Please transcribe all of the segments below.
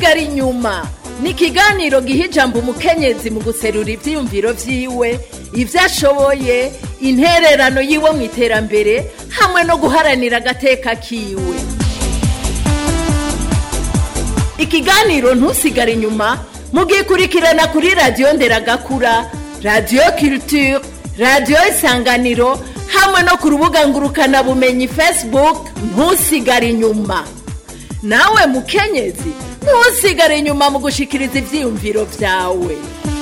ntusigare inyuma ni ikiganiro giha ijambo umukenyezi mu guserura ivyiyumviro vyiwe ivyo ashoboye intererano yiwe mu iterambere hamwe no guharanira agateka kiwe ikiganiro ntusigare inyuma mugikurikirana kuri radiyo nderagakura radiyo culture radiyo isanganiro hamwe no ku rubuga ngurukanabumenyi facebook ntusigare inyuma nawe mukenyezi ntusigare inyuma mu gushikiriza ivyiyumviro vyawe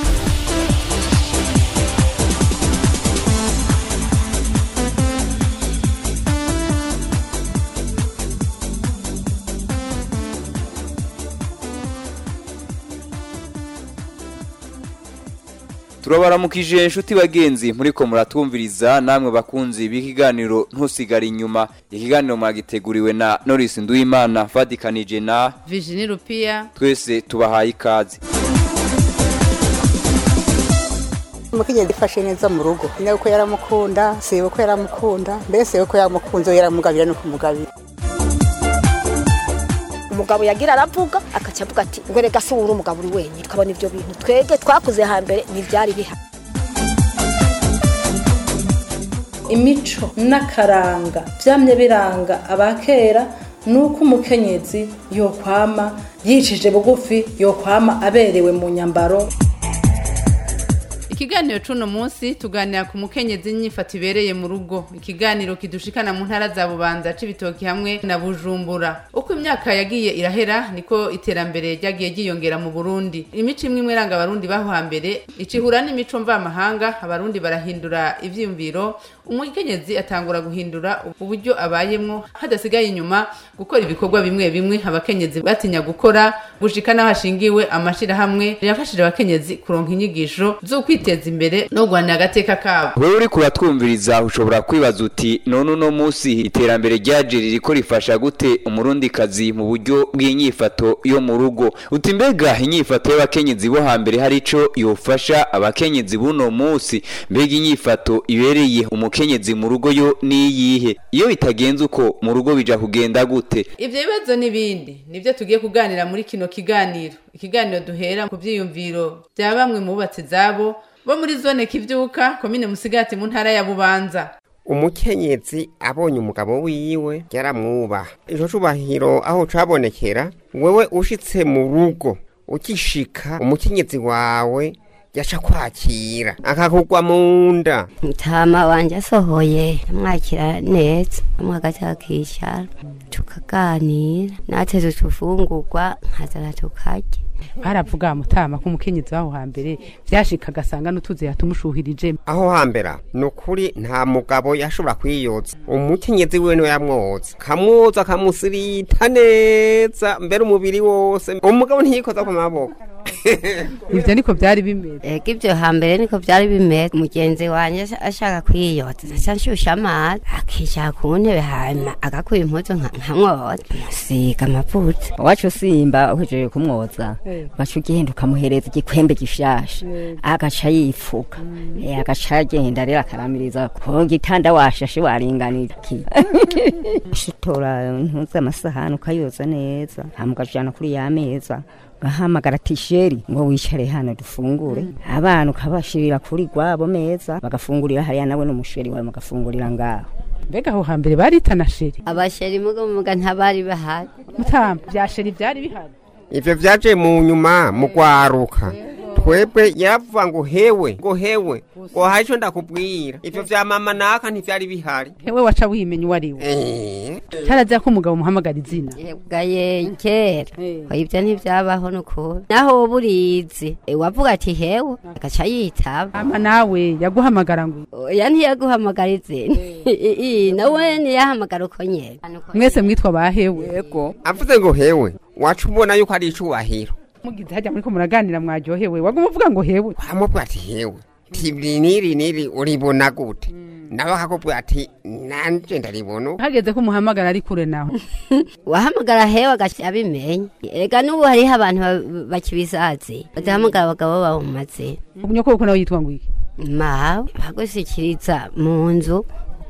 turabaramukije inshuti bagenzi muriko muratwumviriza namwe bakunzi b'ikiganiro ntusigare inyuma ikiganiro mwagiteguriwe na Norris Nduwimana fadikanije na Virginie Rupia twese tubahaye ikaze umukenyezi ifashe neza mu rugo nyina ko yaramukunda siwe ko yaramukunda mbere siwe ko yamukunze yaramugabira no kumugabira umugabo yagira aravuga akaca avuga ati ngo rega si uri umugabo uri wenyine tukabona ibyo bintu twebwe twakuze hambere ntibyari bihari imico n'akaranga byamye biranga abakera ni uko umukenyezi yokwama yicishije bugufi yokwama aberewe mu nyambaro Ikiganiro cuno munsi tuganira ku mukenyezi nyifata ibereye mu rugo. Ikiganiro kidushikana mu ntara za Bubanza c'ibitoki hamwe na Bujumbura. Uko imyaka yagiye irahera niko iterambere ryagiye ryiyongera mu Burundi. Imico imwe imwe iranga abarundi baho hambere icihura n'imico mvamahanga abarundi barahindura ivyiyumviro umukenyezi atangura guhindura uburyo abayemwo hadasigaye inyuma gukora ibikorwa bimwe bimwe abakenyezi batinya gukora gushika n'aho hashingiwe amashirahamwe yafashije abakenyezi kuronka inyigisho zo kwiteza imbere no guhanira agateka kabo wewe uri kuratwumviriza ushobora kwibaza uti none uno munsi iterambere ryaje ririko rifasha gute umurundikazi mu buryo bw'inyifato yo mu rugo uti mbega inyifato y'abakenyezi bo hambere hari ico yofasha abakenyezi buno munsi mbega inyifato ibereye umukenyezi mu rugo yo niyihe iyo bitagenze uko mu rugo bija kugenda gute ivyo bibazo n'ibindi nivyo tugiye kuganira muri kino kiganiro ikiganiro duhera ku vyiyumviro vya bamwe mu bubatsi zabo bo muri zone kivyuka komine musigati mu ntara ya bubanza umukenyezi abonye umugabo wiwe yaramwubaha ico cubahiro aho cabonekera wewe ushitse mu rugo ukishika umukenyezi wawe yaca kwakira akakugwa mu nda mutama wanje asohoye amwakira neza amwagaca akicara tukaganira nateze utufungurwa nkazana tukarya baravuga mutama ko umukenyezi waho hambere vyashika agasanga n'utuzi yatumushuhirije aho hambera ni ukuri nta mugabo yashobora kwiyoza umukenyezi wiwe niwe yamwoza kamwoza akamusirita neza mbere umubiri wose umugabo ntiyikoza ku maboko ivyo niko vyari bimeze ega ivyo hambere niko vyari bimeze umugenzi wanje ashaka kwiyoza naca nshusha amazi akicara ku ntebe hanyuma agakuye impuzu nkamwoza musiga amavuta wacu simba uhejeje kumwoza gaca ugenda ukamuhereza igikwembe gishasha agaca yifuka agaca agenda rero akaramiriza ku gitanda washashe waringanira ushitora ntuzi amasahani ukayoza neza hama ukajana kuri ya meza ugahamagara tisheri ngo wicare hano dufungure abana ukabashirira kuri gwabo meza bagafungurira hariya nawe n'umusheri wawe mugafungurira ngaho mbega aho hambere baritana sheri abasheri muga muga ntabari bahari mutama vya sheri vyari bihari ivyo vyaje mu nyuma mu gwaruka twebwe yaravuga ngo hewe ngo hewe ngo hari ico ndakubwira ivyo vya mama naka ntivyari bihari hewe waca wimenya uwo ari we Eh, carazira ko umugabo umuhamagara izina bwaye kera ko ibyo ntibyabaho nukuri naho woba urizi Eh, wavuga ati hewe agaca yitaba ama nawe yaguhamagara ngo oya ntiyaguhamagara izina I- i- nawe ntiyahamagara uko nyene mwese mwitwa bahewe yego avuze ngo hewe waca ubona yuko ari icubahiro mugize hajya muriko muraganira mwaryohewe waguma uvuga ngo hewe wamubwira ati hewe tibiri niri niri uribona gute nawe akakubwira ati nanje ndaribona hageze ko umuhamagara ari kure nawe wahamagara hewe agaca abimenya ega n'ubu hariho abantu ba- bakibisazi badahamagara abagabo babo mu mazina nyoko kuko nawe yitwa ngo iki mawe bagushikiriza mu nzu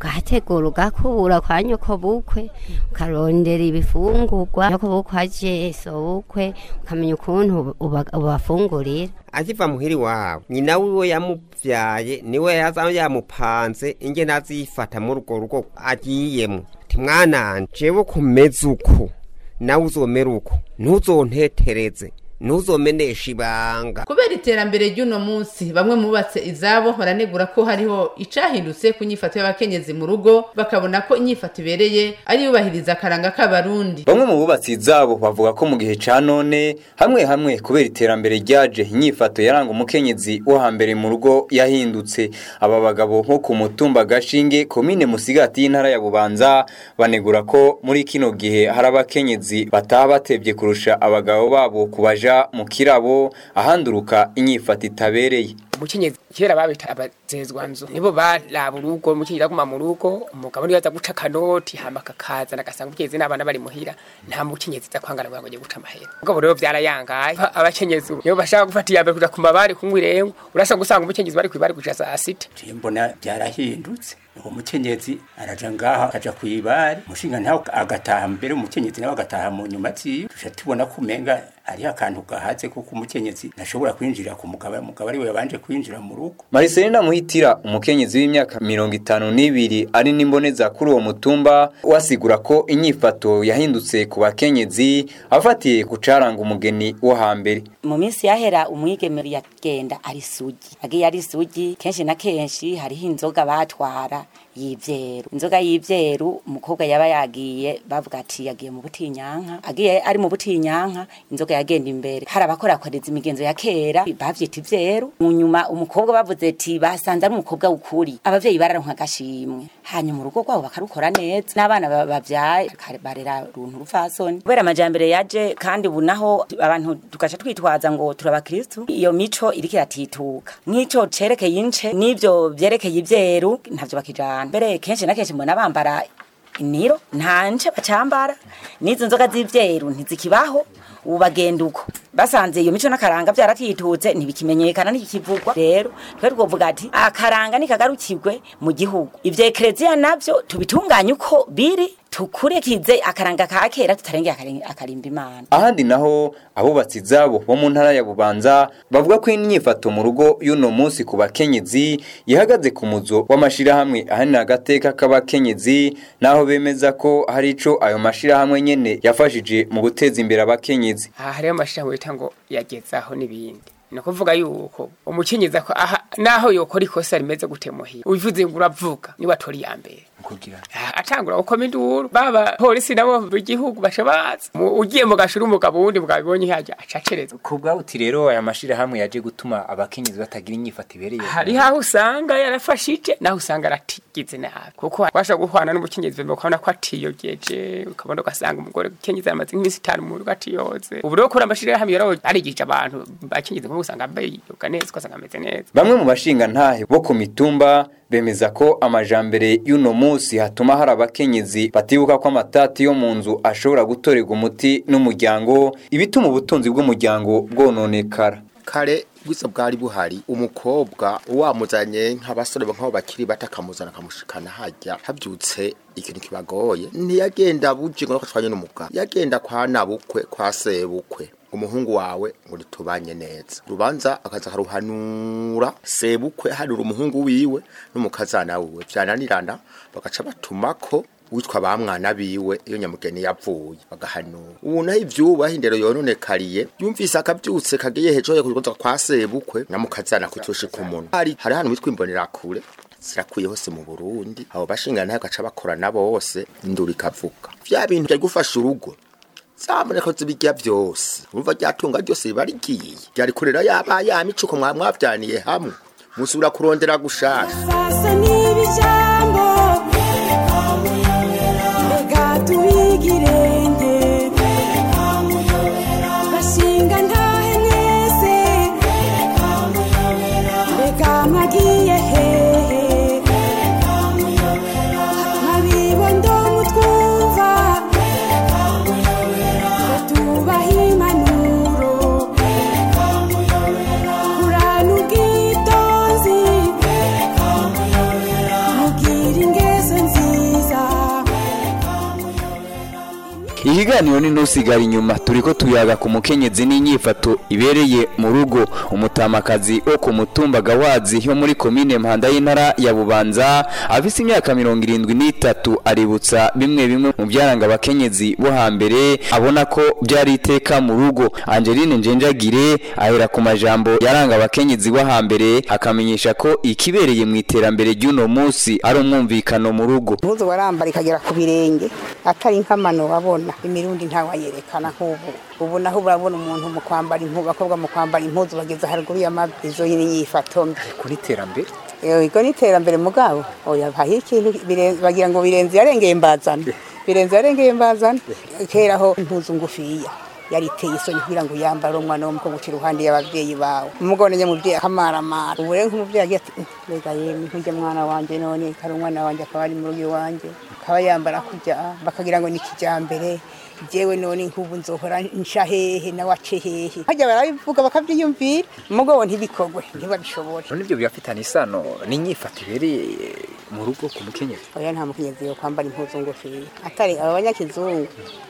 ugategura ugakubura kwa nyoko bukwe ukarondera ibifungurwa nyoko bukwe aje so bukwe ukamenya ukuntu uba- ubafungurira akiva muhiri wawe nyina wiwe yamuvyaye niwe yaza yamupanze ingene azifata muri urwo rugo agiyemwo ti mwananje jewe kumeze uku nawe uzomera uko ntuzontetereze ntuzomenesha ibanga kubera iterambere ry'uno munsi bamwe mu bubatse izabo baranegura ko hariho icahindutse ku nyifato y'abakenyezi mu rugo bakabona ko inyifato ibereye ari yubahiriza akaranga k'abarundi Bamwe mu bubatsi zabo bavuga ko mu gihe ca none hamwe hamwe kubera iterambere ryaje inyifato yaranga umukenyezi wo hambere mu rugo yahindutse aba bagabo nko ku mutumba gashinge komine musigati y'intara ya bubanza banegura ko muri kino gihe hari abakenyezi bataha batevye kurusha abagabo babo kubaja mu kirabo ahanduruka inyifato itabereye umukenyezi kera babita abazezwa nzu nibo baraba urugo umukenyezi aguma mu rugo umugabo niyo aza guca akanoti hama kakazana agasanga umukenyezi n'abana bari muhira nta mukenyezi aza kwangana ngo agiye guca amahera ubwo rero vyarayangaye Fa- abakenyezi nibo bashaka gufata iya mbere kuja ku mabari kunywa irengo urasanga usanga umukenyezi bari kwibari kuja saa sita mbona byarahindutse uwo mukenyezi araja ngaho akaja kwibari umushinga ntawe agataha mbere umukenyezi nawe agataha mu nyuma ziwe tuja tubona ko umenga hariho akantu gahatse kuko umukenyezi ntashobora kwinjira ku mugabo umugabo ari we yabanje kwinjira mu rugo Mariselina Muhitira umukenyezi w'imyaka mirongo itanu n'ibiri ari n'imboneza kuri uwo mutumba wasigura ko inyifato yahindutse ku bakenyezi afatiye ku caranga umugeni wo hambere mu minsi yahera umwigeme yagenda ari sugi agiye ari sugi kenshi na kenshi hariho inzoga batwara y'ivyeru inzoga y'ivyeru umukobwa yaba yagiye bavuga ati yagiye mu butinyanka agiye ari mu butinyanka inzoga yagenda imbere hari abakorakoreza imigenzo ya kera bavyita ivyeru mu nyuma umukobwa bavuze ati basanze ari umukobwa w'ukuri abavyeyi bararonka agashimwe hanyuma urugo rwabo bakarukora neza n'abana ba- bavyaye kare- barera runtu rupfasoni kubera amajambere yaje kandi ubu naho abantu tugaca twitwaza ngo turabakristu iyo mico iriko iratituka nk'ico cerekeye ince n'ivyo vyerekeye ivyeru ntavyo bakijana mbere kenshi na kenshi mbona bambara iniro nta nce bacambara n'izo nzoga z'ivyeru ntizikibaho ubu bagenda uko basanze iyo mico n'akaranga vyaratitutse ntibikimenyekana ntikikivugwa rero twe twovuga ati akaranga nikagarukirwe mu gihugu ivyo ekereziya navyo tubitunganye uko biri tukurikize akaranga ka kera tutarengeye akari- akarimba imana ahandi naho abubatsi zabo bo mu ntara ya bubanza bavuga ko inyifato mu rugo y'uno munsi ku bakenyezi ihagaze ku muzo w'amashirahamwe ahanini agateka k'abakenyezi naho bemeza ko hari ico ayo mashirahamwe nyene yafashije mu guteza imbere abakenyezi aha hariho amashirahamwe bita ngo yagezaho n'ibindi ni ukuvuga yuko umukenyezi ako- aha naho yokora ikosa rimeze gute muhira ubivuze ngo uravuga niwe atora iya mbere kugira atangura gukoma induru baba polisi nabo b'igihugu baca baza Mu- ugiye mu gashuri umugabo wundi mugabibonye hajya acacereza ku bwawuti rero aya mashirahamwe yaje gutuma abakenyezi batagira inyifato ibereye hari aho usanga yarafashije naho usanga aratigize nabi kuko washa guhwana n'umukenyezi bembe ukabona ko atiyogeje ukabona ugasanga umugore ukenyezi yamaze nk'iminsi itanu mu rugo atiyoze ubu rero kuri amashirahamwe yaraho arigije abantu bakenyezi nko usanga biyoga neza ugasanga ameze neza Bamwe mu bashinga ntahe bo ku mitumba bemeza ko amajambere y'uno munsi hatuma hari abakenyezi batibuka ko amatati yo mu nzu ashobora gutorerwa umuti n'umuryango ibituma ubutunzi bw'umuryango bwononekara kare bwiza bwari buhari umukobwa wamuzanye nk'abasore nk'abo bakiri bato akamuzana akamushikana hajya habyutse ikintu kibagoye ntiyagenda buje ngo twanye n'umugabo yagenda kwa nabukwe kwa sebukwe umuhungu wawe ngo ritubanye neza rubanza akaza akaruhanura sebukwe hanura umuhungu wiwe n'umukazana wiwe byananirana bagaca batumako witwa ba mwana biwe iyo nyamugeni yavuye bagahanura ubu naho ivyubaho indero yononekariye yumvise akabyutse kagiye hejuru yo kuza kwa sebukwe namukazana kutusha ku munwa hari hari hano witwa imbonerakure zirakuye hose mu Burundi abo bashinga nayo gaca bakorana bose induru ikavuga vya bintu byo gufasha urugo zamureko zibijya byose urumva ryatunga ryose riba rigiye ryari kurera yaba ya micuko mwa mwavyaniye hamwe musubira kurondera gushasha Sasa n'ibijambo reka tubigirenge bashinga ntahe mwese reka mwagiye hehe nkabibondo mutwumva tubaha impanuro kurana ubwitonzi ikiganiro ni ntusigara inyuma turiko tuyaga ku mukenyezi n'inyifato ibereye mu rugo umutamakazi wo ku mutumba gawazi yo muri komine mpanda y'intara ya bubanza afise imyaka mirongo irindwi n'itatu aributsa bimwe bimwe mu byaranga abakenyezi bo hambere abona ko byari iteka mu rugo angeline njenjagire ahera ku majambo yaranga abakenyezi bo hambere akamenyesha ko ikibereye mu iterambere ry'uno munsi ari umwumvikano mu rugo impuzu warambara ikagera ku birenge atari nk'amano wabona imirundi ntawayerekana nk'ubu ubu naho urabona umuntu mu kwambara impuzu abakobwa mu kwambara impuzu bageze haruguru y'amavi izo nyifato mbi kuri iterambere ego ni iterambere mugabo oya hariho ikintu bire- bagira ngo birenze yarengeye mbazana birenze yarengeye mbazana kera ho impuzu ngufiya yari iteye isoni kugira ngo yambare umwana w'umukobwa uca iruhande y'ababyeyi bawe umugore nyamubyeyi akamaramara ubu rero nk'umubyeyi agira ati "Mm, mbega yemwe nkujya mwana wanje none kari umwana wanje akaba ari mu rugo iwanje akaba yambara kujya bakagira ngo ni kijyambere jewe none nk'ubu nzohora nsha hehe nawe ace hehe hajya barabivuga bakabyiyumvira umugabo ntibikogwe ntibabishobore none ibyo birafitanye isano n'inyifato ibereye mu rugo ku mukenyezi oya nta mukenyezi yo kwambara impuzu ngufiya atari aba banyakizungu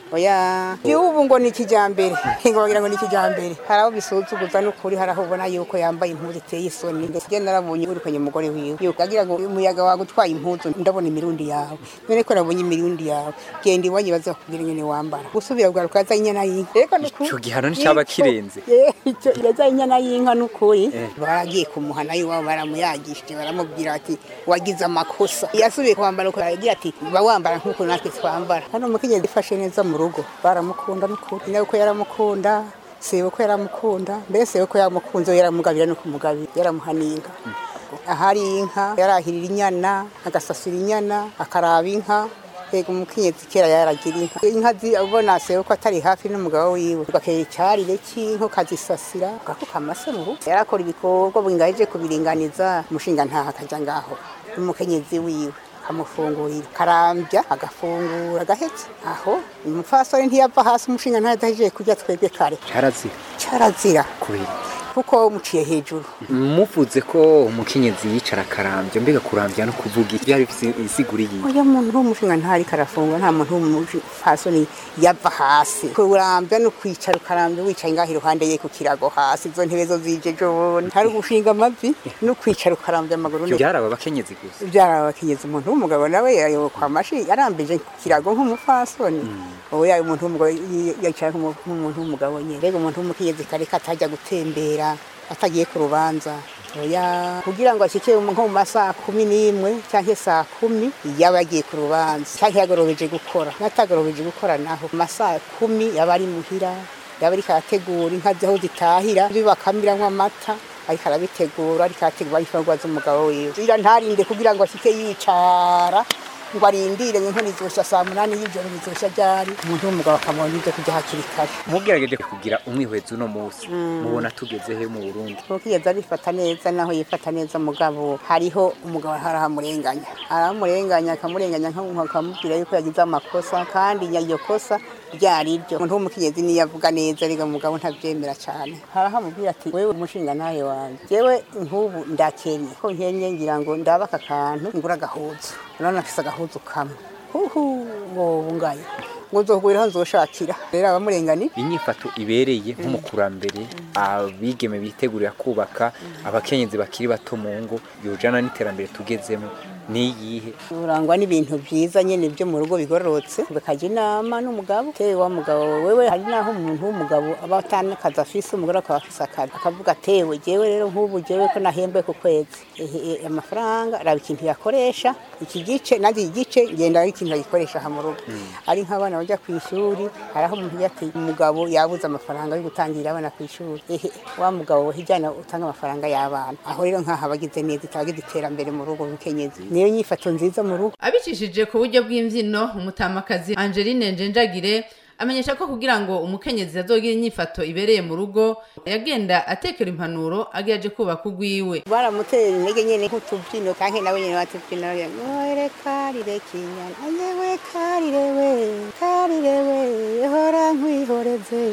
oya igihugu ngo ni kijyambere ngo bagira ngo ni kijyambere hari abo bisuzuguza n'ukuri hari aho ubona yuko yambaye impuzu iteye isoni ndetse njye narabonye wirukanye umugore wiwe yuko agira ngo umuyaga wagutwaye impuzu ndabona imirundi yawe none ko nabonye imirundi yawe genda iwanyu baze bakubwira ingene wambara gusubira bwaruka yaza inyana y'inka reka n'ukuri icyo gihano nticyaba kirenze icyo yaza inyana y'inka n'ukuri Eh. baragiye kumuhana iwabo baramuyagishije baramubwira ati wagize amakosa yasubiye kwambara uko aragira ati ba wambara nk'uko natwe twambara hano umukenyezi ifashe neza mu rugo baramukunda n'ukuri nawe ko yaramukunda siwe ko yaramukunda mbere siwe ko yamukunze we yaramugabira no kumugabira yaramuhaniye inka ahari inka yarahirira inyana agasasira inyana akaraba inka Ego umukenyezi kera yaragira inka inka zi- ubona sewe ko atari hafi n'umugabo wiwe ugakera icyarire cy'inka ukazisasira ugakuka amase mu rugo yarakora ibikorwa bingaje kubiringaniza umushinga ntaha akajya ngaho n'umukenyezi wiwe akamufungurira karambya agafungura agahetse aho umupfasoni ntiyava hasi umushinga ntaha adahejeje kurya twebwe kare cyarazira cyarazira kubera kuko muciye hejuru muvuze ko umukenyezi yicara akarambya mbega kurambya no kuvuga iki byari bifite insiguri yiwe oya muntu w'umushinga ntari karafungwa nta muntu w'umupfasoni yava hasi kurambya no kwicara ukarambya wicaye ngaho iruhande ye ku kirago hasi izo ntebe zo zije jone hari gushinga amavi no kwicara ukarambya amaguru ibyo byari aba bakenyezi gusa byari abakenyezi umuntu w'umugabo nawe yayoboye kwa mashi yarambije ku kirago nk'umupfasoni ubu yayo umuntu w'umugabo yi- yicaye nk'umu- nk'umuntu w'umugabo nyine rero umuntu w'umukenyezi kare katajya gutembera atagiye ku rubanza oya kugira ngo ashike nko mu masaha kumi n'imwe cyangwa saa kumi yaba yagiye ku rubanza cyangwa yagorobeje gukora n'atagorobeje gukora naho mu masaha kumi yaba ari muhira yaba ariko arategura inka aho zitahira bakamiramo amata ariko arabitegura ariko arategura imfungwa z'umugabo wiwe ira ntarinde kugira ngo ashike yicara ngo arindire ngo inkono izoshya saa munani y'ijoro bizoshya ryari umuntu w'umugabo akamubona ibyo kujya hakiri kare mugerageje kugira umwihwezo uno munsi mubona tugeze he mu burundi ukigeza arifata neza naho yifata neza mugabo hariho umugabo harahamurenganya aramurenganya akamurenganya akamubwira yuko yagize amakosa kandi iryo kosa ryari ryo umuntu w'umukenyezi niyo avuga neza ariko umugabo ntabyemera cyane harahamubwira ati wewe umushinga nawe wanjye jewe nk'ubu ndakenye ko nkenye ngira ngo ndabe aka kantu ngura agahuzu urabona afise agahuzu kamwe huhu wowe ngaye ngo nzohuguriraho nzoshakira rero abamurengani inyifato ibereye nk'umukurambere abigeme bitegurira kubaka abakenyezi bakiri bato mu ngo yujana n'iterambere tugezemo niyihe urangwa n'ibintu byiza nyine byo mu rugo bigororotse bakajya inama n'umugabo tewe wa mugabo wewe hari naho umuntu w'umugabo aba atanakazi afise umugore akaba afise akazi akavuga tewe jewe rero nk'ubu jewe ko nahembwe ku kwezi ehe, ehe, amafaranga raba ikintu yakoresha iki gice nanjye iki gice ngenda ari ikintu agikoresha aha mu rugo ari nk'abana bajya ku ishuri hari aho umuntu yati umugabo yabuze amafaranga yo gutangira abana ku ishuri ehe wa mugabo hijyana utanga amafaranga y'abana aho rero nk'aha bagize neza itabagize iterambere mu rugo mukenyezi niyo nyifato nziza mu rugo abicishije ku buryo bw'imbyino umutamakazi angeline njenjagire amenyesha ko kugira ngo umukenyezi azogira inyifato ibereye mu rugo yagenda atekera impanuro agiye aje kubaka ugwiwe baramutera intege nyine nk'utubyino kandi nawe nyine batubyina noere karire kinyana yewe karire we karire we hora nkwihoreze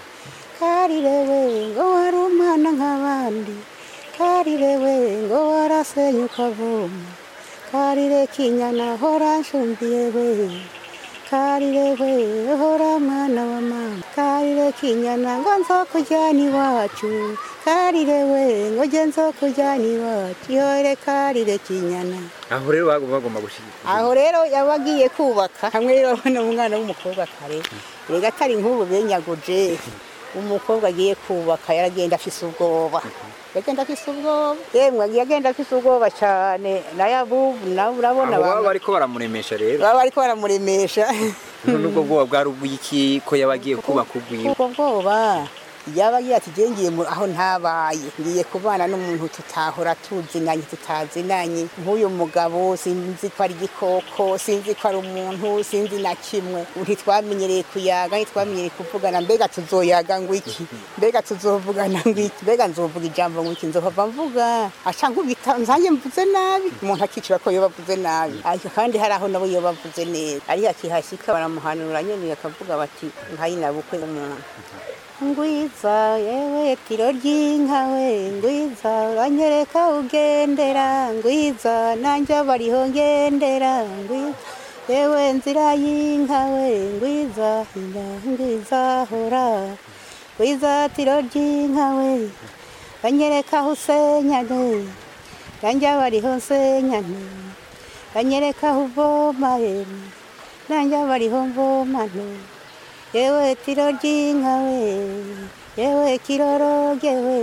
karire we ngo wari umwana nk'abandi karire we ngo warasenyuka vuma karire kinyana hora nshumbiye we karire we hora mwana wa mama karire kinyana ngo nzokujyana iwacu karire we ngo je nzokujyana iwacu yore karire kinyana aho rero bagomba bagomba gushyigikira aho rero yaba agiye kubaka hamwe rero abona umwana w'umukobwa kare rega atari nk'ubu benyaguje umukobwa agiye kubaka yaragenda afise ubwoba yagenda afise ubwoba yemwe yagenda afise ubwoba cyane nayo abubu nawe urabona aho baba bamwe- bariko baramuremesha rero baba bariko baramuremesha nubwo bwoba bwari ubw'iki ko yaba agiye kubaka ubwiwe ubwo bwoba yaba agira ati "Je ngiye mu- aho ntabaye ngiye kubana n'umuntu tutahora tuzinanye tutazinanye nk'uyu mugabo sinzi ko ari igikoko sinzi ko ari umuntu sinzi na kimwe ntitwamenyereye kuyaga ntitwamenyereye kuvugana mbega tuzoyaga ngo iki mbega tuzovugana ngo iki mbega nzovuga ijambo ngo iki nzohava mvuga aca nkubita nzanjye mvuze nabi umuntu akicira ko yoba avuze nabi ariko kandi hari aho nabo yoba avuze neza ariko akihashyika baramuhanura nyene bakavuga bati nkayinabukwe umuntu ngwiza yewe tiro ry'inka we ngwiza uranyereka ugendera ngwiza nanjye bariho ngendera ngwiza yewe nzira y'inka we ngwiza inda ngwiza hora ngwiza tiro ry'inka we uranyereka aho usenyane nanjye bariho nsenyane uranyereka aho uvoma yemwe nanjye bariho mvomane yewe tiro ry'inka we yewe kiroroge we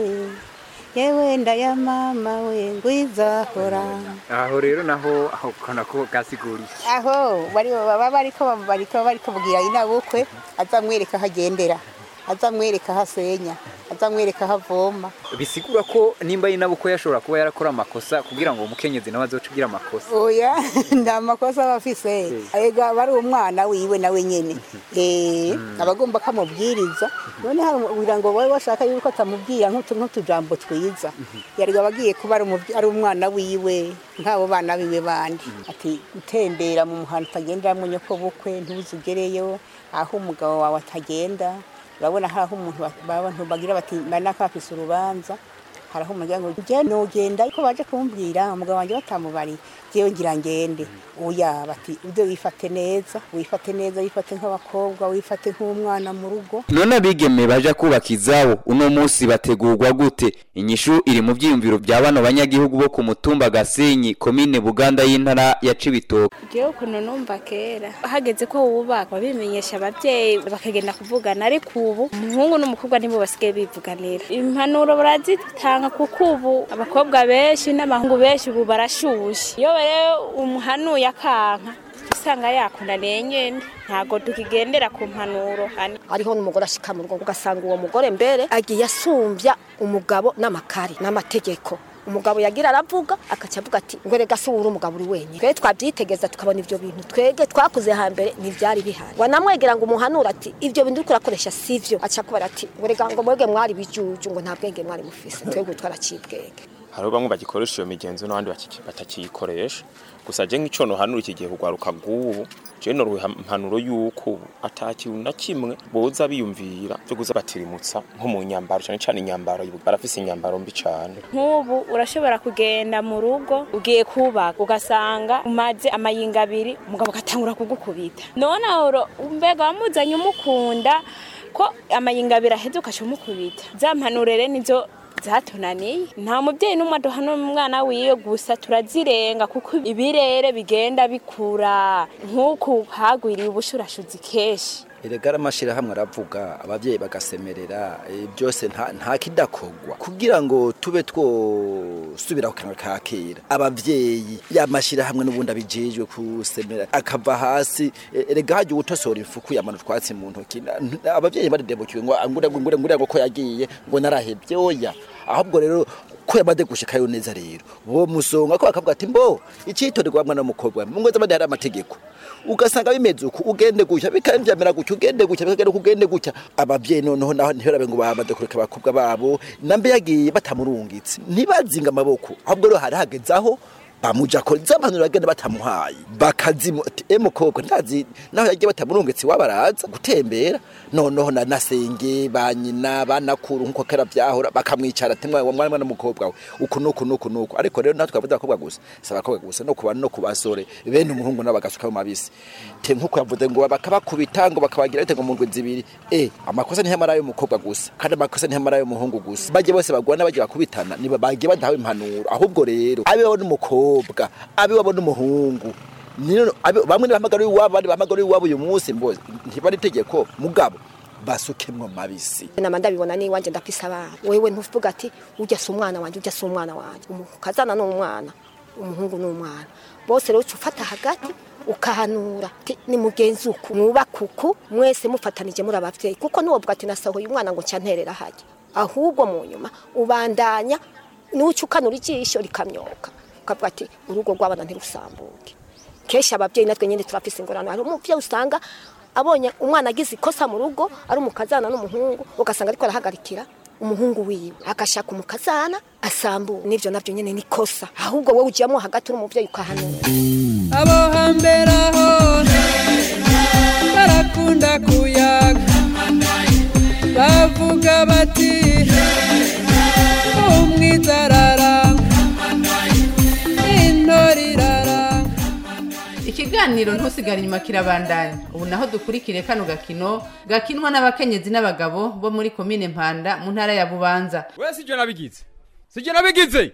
yewe ndaya mama we ngwiza hora aho rero naho aho kana ko gasiguriye aho bari baba bariko bariko bariko bubwira inabukwe azamwereka aho agendera azamwereka aho asenya azamwereka aho avoma bisigura ko nimba yinabuko yashobora kuba yarakora amakosa kugira ngo umukenyezi nawe azoce ugira amakosa oya nta makosa aba afise ega aba ari umwana wiwe nawe nyene Eh, aba agomba kamubwiriza none harira ngo wowe washaka yuko atamubwira nk'utu nk'utujambo twiza yari aba agiye kuba ari umubyi- ari umwana wiwe nk'abo bana biwe bandi ati gutembera mu muhanda utagenderamo nyoko bukwe ntuzugereyo aho umugabo wawe atagenda urabona hari aho umuntu ba- abantu bagira bati manaka afise urubanza hari aho umuryango njye nugenda ariko baje kumbwira umugabo wanjye batamubari jewe ngira ngende oya bati ibyo wifate neza wifate neza wifate nk'abakobwa wifate nk'umwana mu rugo none abigeme baja kubaka izabo uno munsi bategurwa gute inyishu iri mu vyiyumviro vya bano banyagihugu bo ku mutumba gasenyi komine buganda y'intara ya cibitoke jewe ukuntu numva kera hageze ko wubaka babimenyesha ababyeyi bakagenda kuvugana ariko ubu umuhungu n'umukobwa nibo basigaye bivuganira impanuro barazitanga kuko ubu abakobwa benshi n'abahungu benshi ubu barashushe iyo rero umuhanuye akanka usanga yakunaniye nyene ntago tukigendera ku mpanuro hano ariho n'umugore ashika mu rugo ugasanga uwo mugore mbere agiye asumbya umugabo n'amakari n'amategeko umugabo yagira aravuga akaca avuga ati ngo rega si uri umugabo uri wenyine twe twabyitegeza tukabona ibyo bintu twege twakuze hambere ntibyari bihari wanamwegera ngo umuhanure ati ibyo bintu uriko urakoresha sivyo aca kubara ati ngo rega ngo mwege mwari bijuju ngo nta bwenge mwari mufise twebwe twaraciye ubwenge hariho bamwe bagikoresha iyo migenzo n'abandi bakiki- batakiyikoresha gusa je nk'ico nohanura iki gihe kugwaruka bw'ubu je noruha impanuro y'uko ubu ata kintu na kimwe boza biyumvira vyo kuza batirimutsa nko mu nyambaro cane cane inyambaro barafise inyambaro mbi cane nk'ubu urashobora kugenda mu rugo ugiye kubaka ugasanga umaze amayinga abiri umugabo agatangura kugukubita none aho mbega wamuzanye umukunda ko amayinga abiri aheze ukaca umukubita za mpanurere nizo zatunaniye nta mubyeyi n'umwe aduhana umwana wiwe gusa turazirenga kuko ibirere bigenda bikura nk'uku hagwiriye ubushurashuzi kenshi erega amashyirahamwe aravuga ababyeyi bagasemerera eh, byose nta nta kidakogwa kugira ngo tube twosubira ku kanwa ka kera ababyeyi y'amashyirahamwe n'ubundi abijejwe kusemera akava hasi eh, erega hajya uwutosora ifuku yamana utwatsi mu ntoki Na- n- ababyeyi baridebukiwe ngo ngure ngure ngure ngo ko yagiye ngo narahebye oya ahubwo rero ko yamaze gushikayo neza rero bo musonga ko bakavuga ati mbo icitorerwa mwana w'umukobwa mu ngo z'abandi hari amategeko ugasanga bimeze uku ugende gutya bikambyamira gutya ugende gutya bikagenda uku ugende gutya ababyeyi noneho naho ntibarabe ngo bamaze kureka abakobwa babo nambe yagiye batamurungitse ntibazinga amaboko ahubwo rero hari hageze aho bamuja ko zampanuro bagenda batamuhaye bakazimu ati e mukobwa ndazi naho yagiye batamurungitse wabaraza gutembera noneho na nasenge banyina banakuru nkuko kera byahora bakamwicara ati mwana mwana n'umukobwa we uku nuku nuku nuku ariko rero natwe avuga abakobwa gusa saba abakobwa gusa no kubana no kubasore bene umuhungu n'abagasuka mu mabisi te nkuko yavuze ngo bakabakubita ngo bakabagira bite ngo mu ndwi zibiri eh amakosa ni hamara y'umukobwa gusa kandi amakosa ni hamara y'umuhungu gusa baje bose bagwana baje bakubitana niba bagiye badahawe impanuro ahubwo rero abe wabona umukobwa abe wabona umuhungu Nino- abe- bamwe bahamagara iwabo abandi bahamagara iwabo uyu munsi mboze ntibari itegeko mugabo basukemwo mabisi nama ndabibona n'iwanje ndafise abana wewe ntuvuga ati ujya si umwana wanje ujya si umwana wanje umukazana ni umwana umuhungu ni umwana bose rero uca ufata hagati ukahanura ati ni mugenzi uku mwubaka uku mwese mufatanije muri abavyeyi kuko ntiwovuga ati nasohoye umwana ngo nca nterera hajya ahubwo mu nyuma ubandanya nuca ukanura ijisho rikamyoka ukavuga ati urugo rw'abana ntirusambuke kenshi ababyeyi natwe nyine turafise ingorane hari umuvyeyi usanga abonye umwana agize ikosa mu rugo ari umukazana n'umuhungu ugasanga ariko arahagarikira umuhungu wiwe agashaka umukazana asambura n'ivyo navyo nyene ni kosa ahubwo wowe ujyamo hagati uri umuvyeyi ukahanura abo hambere aho barakunda kuyaga bavuga bati umwiza araranga intore iraranga ikiganiro ntusigare inyuma kirabandanya ubu naho dukurikire kano gakino gakinwa n'abakenyezi n'abagabo bo muri komine mpanda mu ntara ya bubanza we sijye nabigize sijye nabigize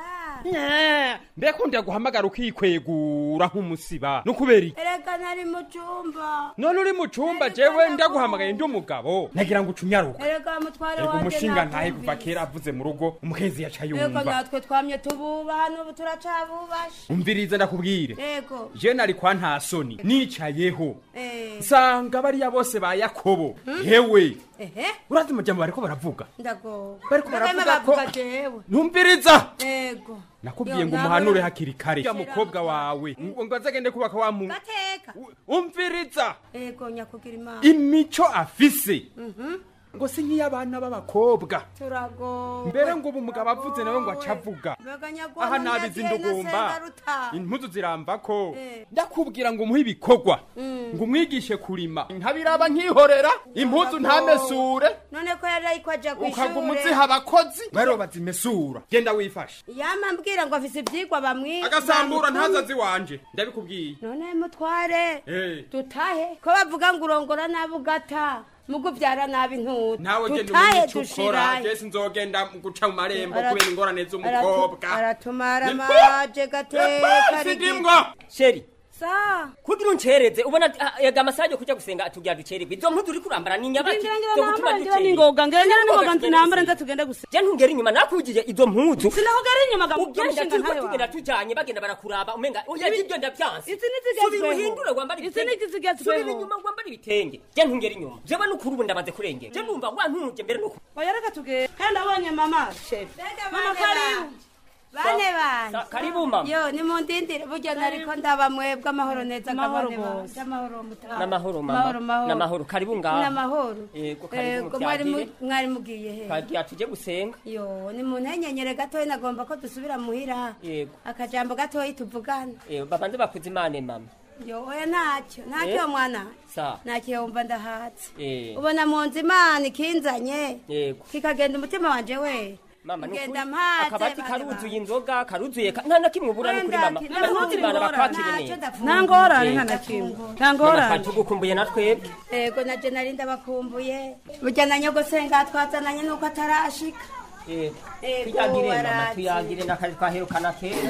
mbega undi yaguhamagara ukikwegura nk'umusiba ni ukubera iki erega nari mu cyumba none uri mu cyumba jewe ndaguhamagaye ndi umugabo nagira ngo ucunyaruka erega mutware ego wanjye umushinga ntahe kuva natumvise. kera avuze mu rugo umukenzi yaca Ego yumva natwe twamye tububaha n'ubu turacabubashe umviriza ndakubwire ego je nari kwa nta soni nicayeho Eh. nsanga bariya bose ba yakobo hewe ehe urazi amajambo bariko baravuga ndagowe Bariko Bagahema baravuga ko- bavuga jewe ntumviriza ego nakubwiye Yo, ngo nabona- umuhanure hakiri kare ya mukobwa wawe ngo ngo azagende kubaka wa mu gateka umviriza ego nyakugira imana imico afise Mhm. ngo si nk'iy'abana b'abakobwa turagowe mbere ngo ubu umugabo avuze nawe ngo acavuga Mbega nyagwa aha mu nabizi nyagiye na ndugumba Sengaruta. impuzu ziramba ko Eh. ndakubwira ngo umuhe ibikorwa Mm. ngo umwigishe kurima ntabiraba nkihorera impuzu ntamesure none ko yari ariko aja ukaguma kw'ishure uziha abakozi bariho bazimesura genda wifashe yama mbwira ngo afise ivyigwa bamwi agasambura bamutumye. ntazazi wanje ndabikubwiye none mutware Eh. dutahe ko bavuga ngo urongora nabi ugata mugo uvyara nabi ntuta nawe genda dutahe umenye ico ukora dushirahe jesi nzogenda guca mu marembo Ara- kubera ingorane z'umukobwa aratumara Ni- maje gateka Sindimbwa. sheri sa kugira uncereze ubona ah, yega amasaha yo kuja gusenga tugira ducererwe izo mpuzu uri kurambara ni nyabaki Ngira ngira zo nambara, gutuma ngira ducererwa. ningoga, ngira ngira ningoga, Sinakubwira ntinambara, gusenga. nza tugende gusenga. je ntungera inyuma nakujije izo mpuzu Sinakugera inyuma, ga- ugenda gamushinga turiko ntawe tugenda wawe. tujanye bagenda barakuraba umenga oya Izi- ibyo ndavyanse izi nizigezweho. subira uhindure wambara Izi ibitenge nizigezweho. subira inyuma wambara ibitenge je ntungera inyuma jewe n'ukuri ubu ndamaze kurengera je numva wantuje mbere n'ukuri oya reka tugende kandi abonye mama shefu mama karibu bane bane Sa- karibu mama yo nimundindire burya nariko ndaba mwebwe amahoro neza Amahoro kabane bane. bose. amahoro mutaha n'amahoro Mahoro, mama mahoro. n'amahoro karibu ngaha n'amahoro yego karibu Ego, mwari mu- muvyagire mwari mugiye he twagiye tuje gusenga yo ni mu ntenyenyere gatoya nagomba ko dusubira muhira yego akajambo gatoya tuvugana Eh, babanze bakuze imana mama yo oya ntacyo ntacyo Eh? mwana sa ntacyo wumva ndahatse eh ubona mu nzu imana ikinzanye yego kikagenda umutima wanje we mama nukuri Genda mpaze, akabati bane karuzuye inzoga karuzuye ka- nta na kimwe ubura nukuri mama Wenda mama ntuzi imana bakwakire neza nta ngorane Eh. nta na kimwe nta ngorane tugukumbuye na twebwe ego naje nari ndabakumbuye burya na nyogosenga twazananye nuko atarashika Eh, Ego, tuyagire mama warazi. tuyagire n'akari twaherukana kera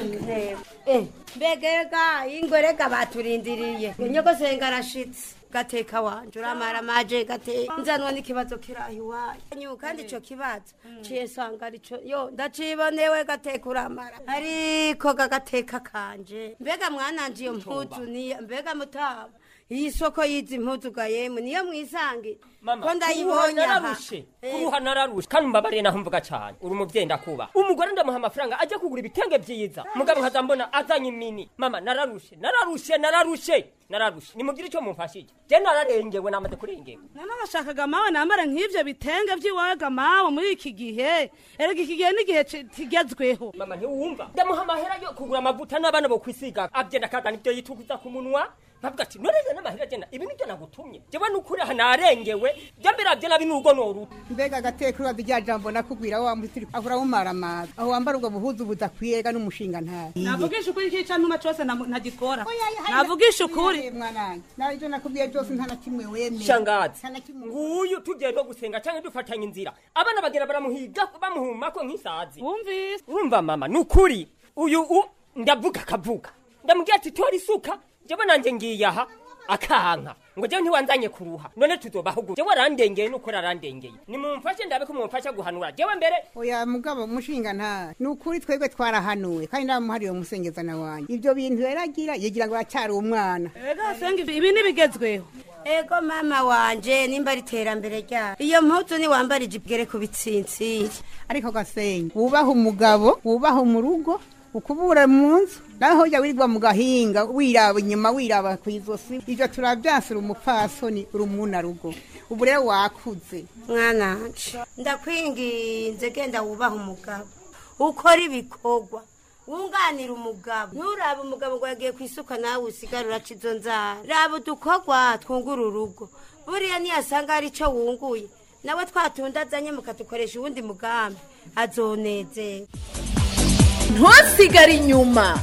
mbegega ingorega baturindiriye nyogosenga arashitse gateka wanje uramara maje gateka nzanwa n'ikibazo kirahi iwanyu kandi ico kibazo ciye nsanga arico yo ndacibonewe gateka uramara ariko gagateka kanje mbega mwananje iyo mpuzu niya mbega mutaba iyi soko y'izi mpuzu ga yemwe niyo mwisange ko kuruha ndayibonye aha nararushe kuruha nararushe kandi mbabariye naho mvuga cyane uri umuvyeyi ndakuba umugore ndamuha amafaranga ajya kugura ibitenge vyiza mugabo nkaza mbona azanye imini mama nararushe nararushe nararushe nararushe nimugire icyo mumfashije je nararengewe namaze kurengewe none bashakaga mawe nambara nk'ivyo bitenge vy'iwaga mawe muri iki gihe erega iki gihe n'igihe ci- kigezweho mama ntiwumva ndamuha amahera yo kugura amavuta n'abana bo kwisiga agenda akazana ibyo yituguza ku munwa nkavuga ati none rero n'amahera agenda ibi nibyo nagutumye jewe nukuri aha narengewe je mbere avyo nabi n'urugo noruta mbega agateka uraza rya jambo nakubwira wa mutiri ahora mumaramaza aho wambara ubwo buhuzu budakwiye ga n'umushinga ntayo navugisha ukuri ikica ntuma cose namu- ntagikora navugisha ukuri mwananje nawe ibyo nakubwiye byose nta na kimwe wemeye shangazi Nta na kimwe nguyu tugiye no gusenga canke dufatanye inzira abana bagera baramuhiga bamuhumako nk'isazi wumvise urumva mama nukuri uyu u ndavuga akavuga ndamubwira ati tora isuka jewe nanje ngiye aha akanka ngo jewe ntiwanzanye kuruha none tuzobaho gute jewe arandengeye nukuri arandengeye nimumfashe ndabe ko mumfasha guhanura jewe mbere oya mugabo mushinga nta ni ukuri twebwe twarahanuwe kandi ndamuhariye umusengezana wanjye ibyo bintu rero agira yigira ngo aracyari umwana ega senga ibi- ibi nibigezweho ego mama wanje nimba ari iterambere ryayo iyo mpuzu niwambara ijipo igere ku bitsinsiri ariko gasenga wubaha umugabo wubaha mu rugo ukubura mu nzu naho ujya wirirwa mu gahinga wiraba inyuma wiraba ku izosi ibyo turabyasira umupfasoni uri umuna rugo ubu rero wakuze mwananje ndakwinginze genda wubaha umugabo ukora ibikorwa wunganira umugabo nturabe umugabo ngo yagiye ku isuka nawe usigara uraca izo nzara raba udukorwa twungura urugo buriya niyasanga hari icyo wunguye nawe twatunda azanye mukadukoresha uwundi mugambi azonezerwa ntusigare inyuma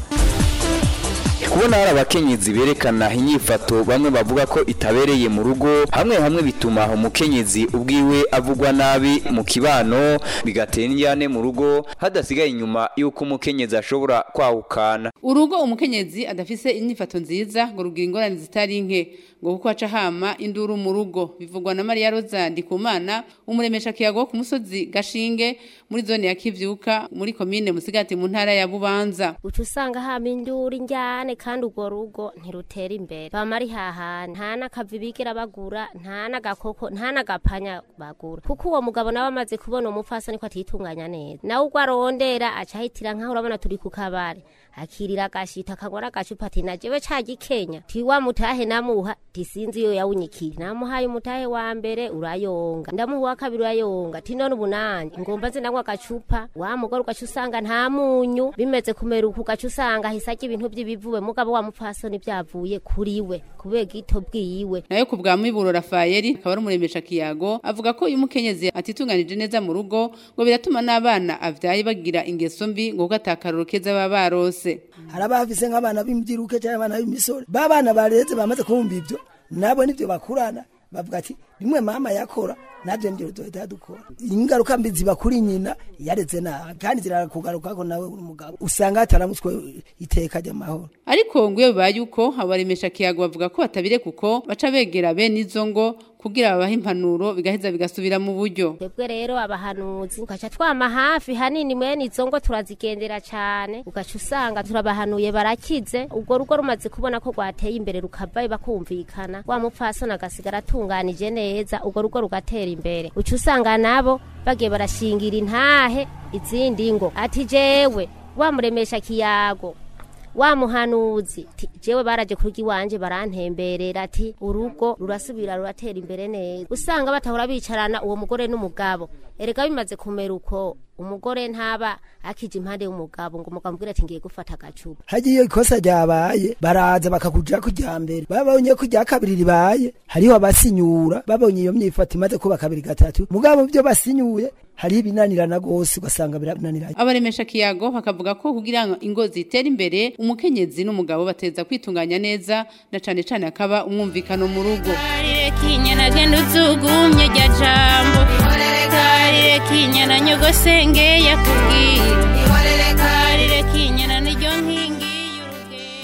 kubona hari abakenyezi berekana inyifato bamwe bavuga ko itabereye mu rugo hamwe hamwe bituma umukenyezi ubwiwe avugwa nabi mu kibano bigatera injyane mu rugo hadasigaye inyuma y'uko umukenyezi ashobora kwahukana urugo umukenyezi adafise inyifato nziza ngo rugira ingorane zitari nke ngo kuko aca hama induru mu rugo bivugwa na Maria Rosa Ndikumana umuremesha kiyago ku musozi Gashinge muri zone ya Kivyuka muri komine Musigati mu ntara ya Bubanza uca usanga hama induru injyane kandi urwo rugo ntirutera imbere bama ari hahana nta n'akavi bigira bagura nta n'agakoko nta n'agapanya bagura kuko uwo mugabo nawe amaze kubona umupfasoni ko atitunganya neza nawe ubwo arondera aca ahitira nk'aho urabona turi ku kabare akirira agashita akanywa n'agacupa ati na jewe ca gikenya ti wa mutahe namuha ti sinzi iyo yawunyikira namuhaye umutahe wa mbere urayonga ndamuha uwa kabiri urayonga ti none ubu nanje ngomba nze ndanywa agacupa wa mugore ugaca usanga nta munyu bimeze kumera uku ugaca usanga ahise arya ibintu by'ibivuwe mugabo wa mupfasoni byavuye kuri we kubera gito bwiwe nayo ku bwa Miburo Rafaeli akaba ari umuremesha kiyago avuga ko uyu mukenyezi atitunganije neza mu rugo ngo biratuma n'abana avyaye bagira ingeso mbi ngo kuko atakaroro keza baba barose hari abafise nk'abana b'imbyiruke cyangwa abana b'imisore ba bana bareze bamaze kumva ibyo nabo nibyo bakurana bavuga ati rimwe mama yakora nabyo nibyo duhita dukora ingaruka mbi ziba kuri nyina yareze nabi kandi zirakugaruka ko nawe uri umugabo usanga hataramutswe iteka ry'amahoro ariko ngo iyo bibaye uko abaremesha kiyago bavuga ko batabire kuko baca begera bene izo ngo kugira babahe impanuro bigaheza bigasubira mu buryo twebwe rero abahanuzi ugaca twama hafi hanini mwene izo ngo turazigendera cyane ugaca usanga turabahanuye barakize ubwo rugo rumaze kubona ko rwateye imbere rukavayo bakumvikana wa mupfasoni agasigara atunganije neza ubwo rugo rugatera imbere uca usanga nabo bagiye barashingira intahe izindi ngo ati jewe wamuremesha kiyago wa muhanuzi ti jewe baraje kurya iwanje barantemberera ati urugo rurasubira ruratera imbere neza usanga batahora bicarana uwo mugore n'umugabo erega bimaze kumera uko umugore ntaba akije impande y'umugabo ngo umugabo ambwira ati ngiye gufata agacupa hagiye ikosa ryabaye baraza bakakuja ku rya mbere babonye ko irya kabiri ribaye hariho abasinyura babonye iyo myifato imaze kuba kabiri gatatu mugabo byo basinyuye hariho ibinanirana rwose ugasanga birananiranye abaremesha kiyago bakavuga ko kugira ngo ingo zitere imbere umukenyezi n'umugabo bateza kwitunganya neza na cane cane akaba umwumvikano mu rugo kinyana genda uzugumye rya jambo karire kinyana nyogosenge yakubwira karire kinyana niryo nkingi y'urugendo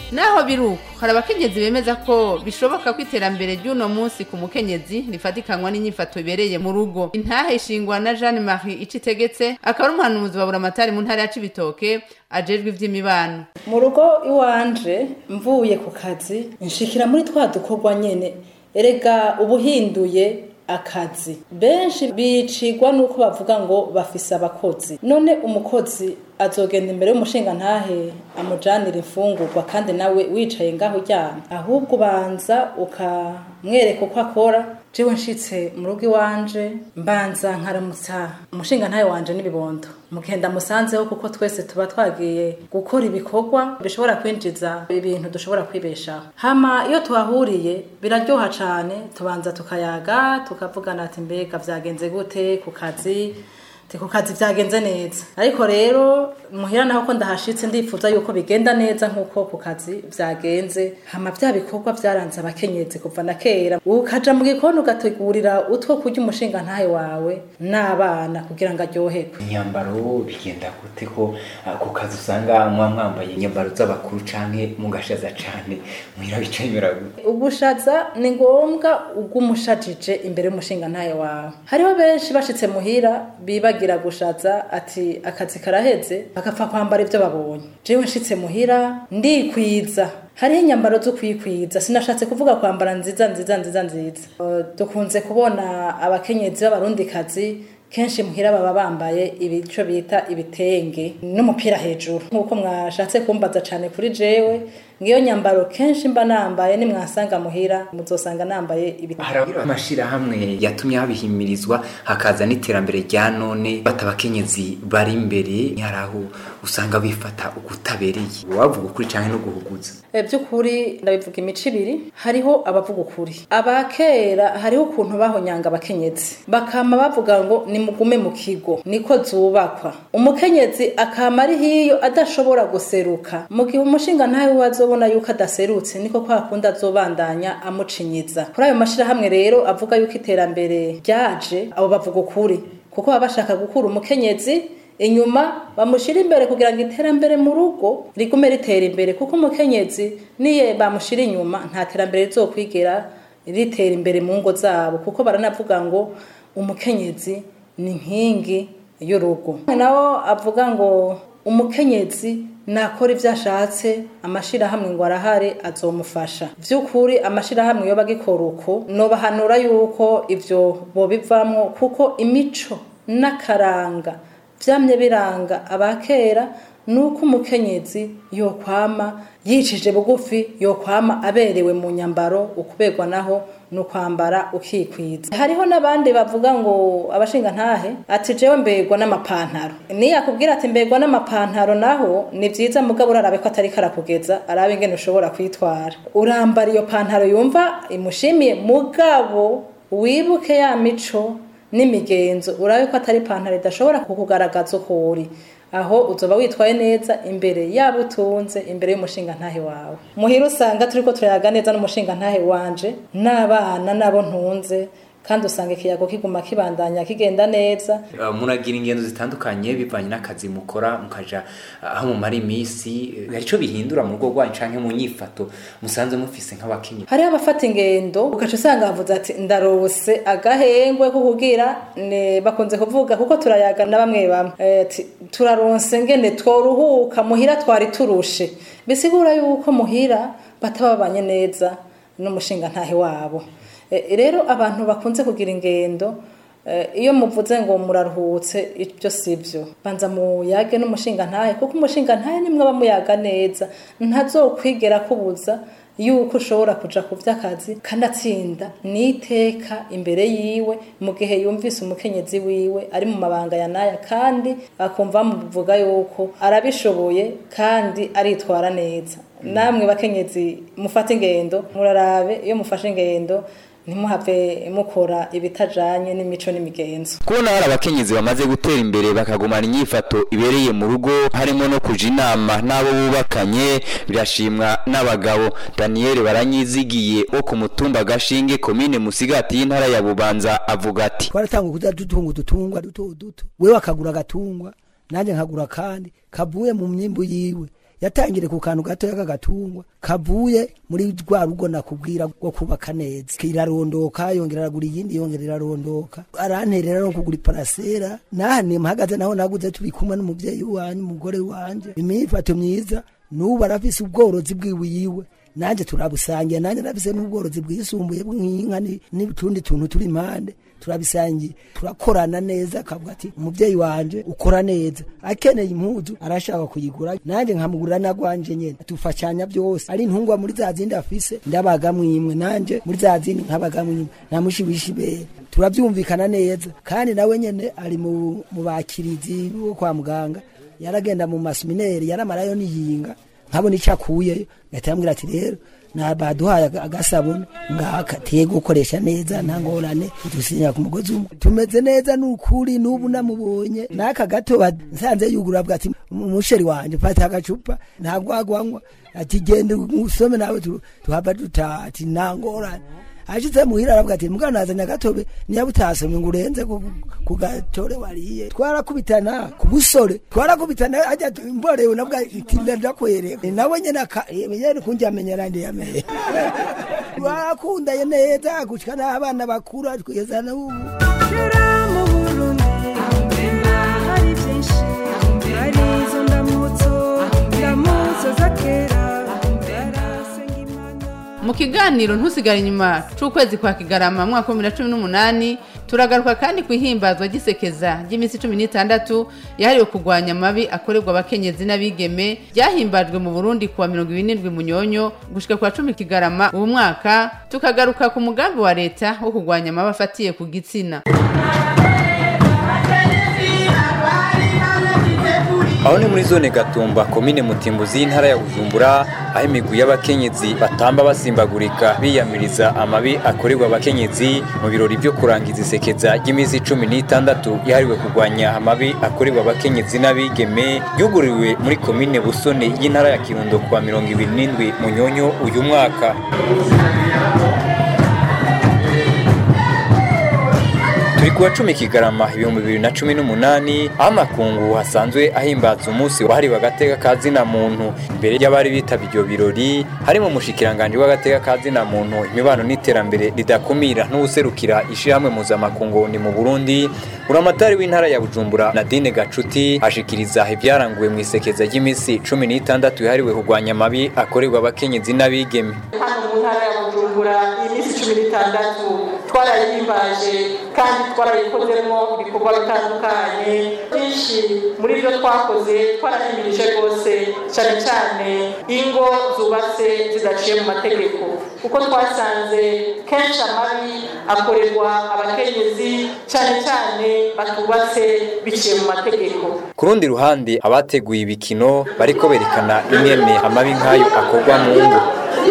naho biri uko hari abakenyezi bemeza ko bishoboka ko iterambere ry'uno munsi ku mukenyezi rifatikanwa n'inyifato ibereye mu rugo intahe ishingwa na jeanne marie icitegetse akaba ari umuhanuzi wa buramatari mu ntara ya cibitoke ajejwe ivy'imibano mu rugo iwanje mvuye ku kazi nshikira muri twa dukorwa nyene erega ubuhinduye akazi benshi bicigwa nuko bavuga ngo bafise abakozi none umukozi azogenda imbere y'umushinga ntahe amujanira imfungurwa kandi nawe wicaye ngaho uryamye ahubwo ubanza ukamwereka uko akora jewe nshitse mu rugo iwanje mbanza nkaramutsa umushinga ntahe wanje n'ibibondo mugenda musanzeho kuko twese tuba twagiye gukora ibikorwa bishobora kwinjiza ibintu dushobora kwibeshaho hama iyo tuhahuriye biraryoha cane tubanza tukayaga tukavugana ati mbega vyagenze gute ku kazi Ati, ku kazi vyagenze neza ariko rero muhira naho ko ndahashitse ndifuza yuko bigenda neza nk'uko ku kazi vyagenze hama vya bikorwa vyaranze abakenyezi kuva na kera ukaja mu gikoni ugategurira utwo kurya umushinga ntahe wawe n'abana kugira ngo aryoherwe imyambaro bigenda gute ko ah, ku kazi usanga mwa mwambaye inyambaro z'abakuru canke mugashaza cane muhira bica bimera gute ugushaza ni ngombwa ugumushajije imbere y'umushinga ntahe wawe hariho benshi bashitse muhira bibagira gushaza ati akazi karaheze bagapfa kwambara ibyo babonye jewe nshitse muhira ndikwiza hariho inyambaro zo kwikwiza sinashatse kuvuga kwambara nziza nziza nziza nziza Eh, dukunze kubona abakenyezi b'abarundikazi kenshi muhira baba bambaye ibico bita ibitenge n'umupira hejuru nk'uko mwashatse kumbaza cane kuri jewe ngiyo nyambaro kenshi mba nambaye nimwasanga muhira muzosanga nambaye ibitenge hari amashirahamwe yatumye habihimirizwa hakaza n'iterambere rya none bata abakenyezi bari imbere hari aho usanga bifata ukutabereye wavuga ukuri canke no guhuguza E, by'ukuri ndabivuga imico ibiri hariho abavuga ukuri abakera hariho ukuntu bahonyanga abakenyezi bakama bavuga ngo nimugume mu kigo niko zubakwa umukenyezi akama ari hiyo adashobora guseruka mu gihe umushinga ntawe wazobona yuko adaserutse niko kwa kundi azobandanya amucinyiza kuri ayo mashirahamwe rero avuga yuko iterambere ryaje abo bavuga ukuri kuko baba bashaka gukura umukenyezi inyuma bamushira imbere kugira ngo iterambere mu rugo rigume ritera imbere kuko umukenyezi niye bamushira inyuma nta terambere rizokwigera ritera imbere mu ngo zabo kuko baranavuga ngo umukenyezi ni inkingi y'urugo nawo avuga ngo umukenyezi nakora ibyo ashatse amashirahamwe ngo arahari azomufasha by'ukuri amashirahamwe yo bagikora uko nobahanura yuko ivyo bobivamwo kuko imico n'akaranga vyamye biranga abakera nuko umukenyezi yokwama yicije bugufi yokwama aberewe mu nyambaro ukuberwa naho nukwambara ukikwiza hariho n'abandi bavuga ngo abashinga ntahe ati jewe mbegwa n'amapantaro niyakubwira ati mbegwa n'amapantaro naho ni vyiza mugabo urarabe ko atari karakugeza arabe ingene ushobora kwitwara urambara iyo pantaro yumva imushimiye mugabo wibuke ya mico n'imigenzo urabe ko atari ipantaro idashobora kukugaragaza uko uri aho uzoba witwaye neza imbere yaba utunze imbere y'umushinga ntahe wawe muhira usanga turiko turayaga neza n'umushinga ntahe wanje n'abana n'abo ntunze kandi usanga ikiyago kiguma kibandanya kigenda neza Uh, muragira ingendo zitandukanye bivanye n'akazi mukora mukaja uh, aho mumara iminsi uh, hari ico bihindura mu rugo rwanyu canke mu nyifato musanze mufise nk'abakenyezi hariho abafata ingendo ugaca usanga bavuze ati ndarose agahengwe ko kugira ne bakunze kuvuga kuko turayaga na bamwe bamwe Eh, ati turaronse ngene tworuhuka muhira twari turushe bisigura yuko muhira bataba babanye neza n'umushinga ntahe wabo Eh, rero abantu bakunze kugira ingendo eh, iyo muvuze ngo muraruhutse ibyo si byo banza muyage n'umushinga ntahe kuko umushinga ntahe nimwe aba muyaga neza ntazokwigera kubuza yuko ushobora kuja ku vy'akazi kandi atsinda n'iteka imbere yiwe mu gihe yumvise umukenyezi wiwe ari mu mabanga ya naya kandi akumva muvuga yuko arabishoboye kandi aritwara neza namwe bakenyezi mufate ingendo murarabe iyo mufashe ingendo ntimuhave mukora ibitajanye n'imico n'imigenzo kubona hari abakenyezi bamaze gutera imbere bakagumana inyifato ibereye mu rugo harimo no kuja inama n'abo bubakanye birashimwa n'abagabo daniel baranyizigiye wo ku mutumba gashinge komine musigati y'intara ya bubanza avuga ati twaratanga kuza dutunga udutungwa duto duto wewe akagura agatungwa nanjye nkagura kandi kavuye mu myimbu yiwe yatangire ku kantu gatoya k'agatungwa kavuye muri rwa rugo nakubwira rwo kubaka neza irarondoka yongera aragura iyindi yongera irarondoka aranterera no kugura iparasera nahane mpagaze naho naguze turi kumwe n'umuvyeyi wanje umugore wanje imifato myiza n'ubu arafise ubworozi bwiwe yiwe nanje turabusangiye nanje nafise n'ubworozi bwisumbuye bw'inka ni- n'utundi tuntu turi impande turabisangiye turakorana neza akavuga ati umuvyeyi wanje ukora neza akeneye impuzu arashaka kuyigura nanje nkamugurira nagwanje nyene tufashanya byose ari intungwa muri za zindi afise ndabagamwo imwe nanje muri za zindi nkabagamwo imwe namushibishi ibere turavyumvikana neza kandi nawe nyene ari mu mu bakirizi bo kwa muganga yaragenda mu masemineri yaramarayo niyinga nkabona icyo akuyeyo ngahita yambwira ati rero na baduhaye aga- agasabune ngaka tiye gukoresha neza nta ngorane dusinya ku mugozi umwe tumeze neza n'ukuri n'ubu namubonye n'aka gato ba- nsanze yugura avuga ati umusheri wanje fata agacupa ntabwo agwanywa ati genda usome nawe tu- tuhava dutaha ati nta ngorane ashitse muhira aravuga ati mugabo nazanye agatobe niba utasomye ngo urenze ku- ku gatore wariye twarakubitana ku busore twarakubitana ajya mborewe navuga iti ndakwereka nawe nyene aka- nyene kunjya amenyera ndi yamenye twakundaye neza gushika n'abana bakura twigeza n'ubu mu burundi hari byinshi hari izo ndamutso ndamutso za kera mu kiganiro ntusigare inyuma c'ukwezi kwa kigarama mu mwaka wa bibiri na cumi n'umunani turagaruka kandi ku ihimbazwa ry'isekeza ry'iminsi cumi n'itandatu yahariwe kurwanya amabi akorerwa abakenyezi n'abigeme ryahimbajwe mu burundi kuwa mirongo ibiri n'indwi munyonyo gushika kwa cumi kigarama ubu mwaka tukagaruka ku mugambi wa leta wo kurwanya amabi afatiye ku gitsina aho ni muri zone gatumba komine mutimbuzi y'intara ya bujumbura aho imigwi y'abakenyezi batamba basimbagurika biyamiriza amabi akorerwa abakenyezi mu birori byo kurangiza isekeza ry'iminsi cumi n'itandatu yahariwe kurwanya amabi akorerwa abakenyezi n'abigeme ryuguriwe muri komine busoni y'intara ya kirundo kuwa mirongo ibiri n'indwi munyonyo uyu mwaka turi kuwa cumi kigarama ibihumbi bibiri na cumi n'umunani aho amakungu hasanzwe ahimbaza umunsi wahariwe agateka ka zina muntu imbere y'abari bitaba ibyo birori harimo umushikiranganji w'agateka ka zina muntu imibano n'iterambere ridakumira n'uwuserukira ishyirahamwe mpuzamakungu ni mu burundi uramatari w'intara ya bujumbura nadine gacuti ashikiriza ibyaranguwe mu isekeza ry'iminsi cumi n'itandatu yahariwe kurwanya amabi akorerwa abakenyezi n'abigeme hano mu ntara ya bujumbura iminsi cumi n'itandatu twarayihimbaje kandi twarayikozemo ibikorwa bitandukanye byinshi muri byo twakoze twarahimirije rwose cyane cyane ingo zubatse zidaciye mu mategeko kuko twasanze kenshi amabi akorerwa abakenyezi cyane cyane batubatse biciye mu mategeko ku rundi ruhande abateguye ibikino bariko berekana ingene amabi nk'ayo akorwa mu ngo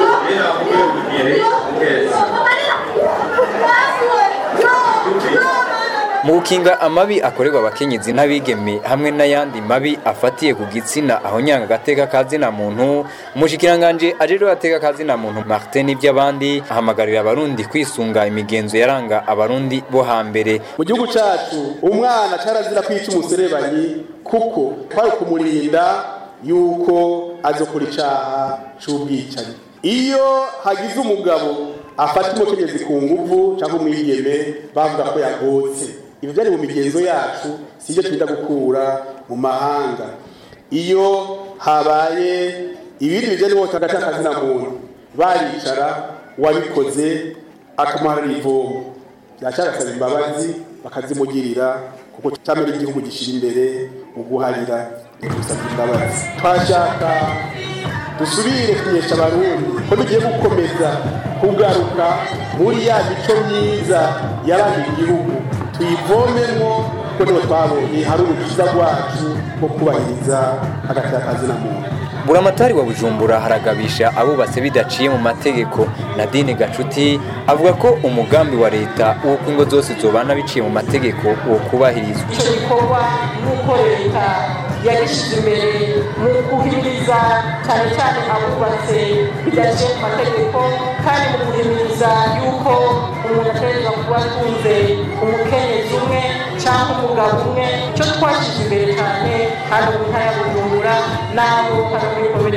mu gukinga amabi akorerwa abakenyezi n'abigeme hamwe n'ayandi mabi afatiye ku gitsina aho nyanga agateka ka zina muntu umushikiranganje ajejwe agateka ka zina muntu martin n'ivy'abandi ahamagarira abarundi kwisunga imigenzo yaranga abarundi bo hambere mu gihugu cyacu umwana carazira kwica umuserebanyi kuko twari kumurinda yuko azokora icaha c'ubwicanyi iyo hagize umugabo afata umukenyezi ku nguvu cyangwa umwigeme bavuga ko yagotse ibyo byari mu migenzo yacu si ibyo twita gukura mu mahanga iyo habaye ibindi bijyanye n'uwo hagati y'akazina muntu baricara uwabikoze akamuharira ivomo yaca agasaba imbabazi bakazimugirira kuko cyamera igihugu gishyira imbere mu guharira gusaba imbabazi twashaka dusubire kumenyesha abarundi ko tugiye gukomeza kugaruka muri ya mico myiza yaranga igihugu tuyivomemo kuko niho twabonye hari urukiza rwacu rwo kubahiriza hagati y'akazina muntu buramatari wa bujumbura haragabisha abubatse bidaciye mu mategeko nadine gacuti avuga ko umugambi wa leta w'uko ingo zose zobana biciye mu mategeko wo kubahirizwa icyo gikorwa nk'uko leta yagishyize imbere mu guhimiriza cyane cyane abubatse bidaciye mu mategeko kandi mu guhimiriza yuko umuntu ategerezwa kuba atunze umukenyezi umwe cyangwa umugabo umwe icyo twashyize imbere cyane hano mu ntara ya bujumbura n'abo hano muri komine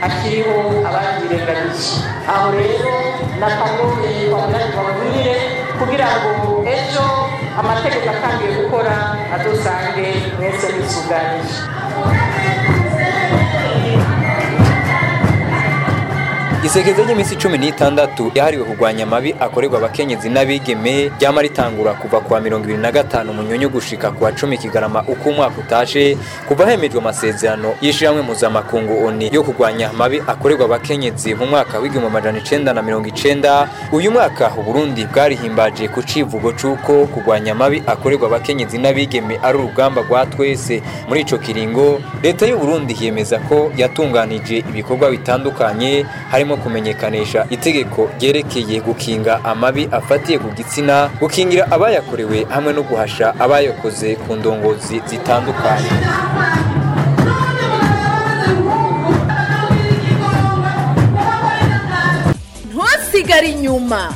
hakiriho ababyirenganije aho rero nakanone wagira ngo babwire kugira ngo ejo amategeko atangiye gukora adusange mwese mwisuganije isekeza ry'iminsi cumi n'itandatu yahariwe kurwanya amabi akorerwa abakenyezi n'abigeme ryama ritangura kuva kuwa mirongo ibiri na gatanu munyonyo gushika kuwa cumi kigarama uko umwaka utashe kuva hemejwe amasezerano y'ishirahamwe mpuzamakungu oni yo kurwanya amabi akorerwa abakenyezi mu mwaka w'igihumbi amajana icenda na mirongo icenda uyu mwaka uburundi bwarihimbaje ku civugo c'uko kurwanya amabi akorerwa abakenyezi n'abigeme ari urugamba rwa twese muri ico kiringo leta y'uburundi yemeza ko yatunganije ibikorwa bitandukanye harimo kumenyekanisha itegeko ryerekeye gukinga amabi afatiye ku gitsina gukingira abayakorewe hamwe no guhasha abayakoze ku ndongozi zitandukanye ntusigare inyuma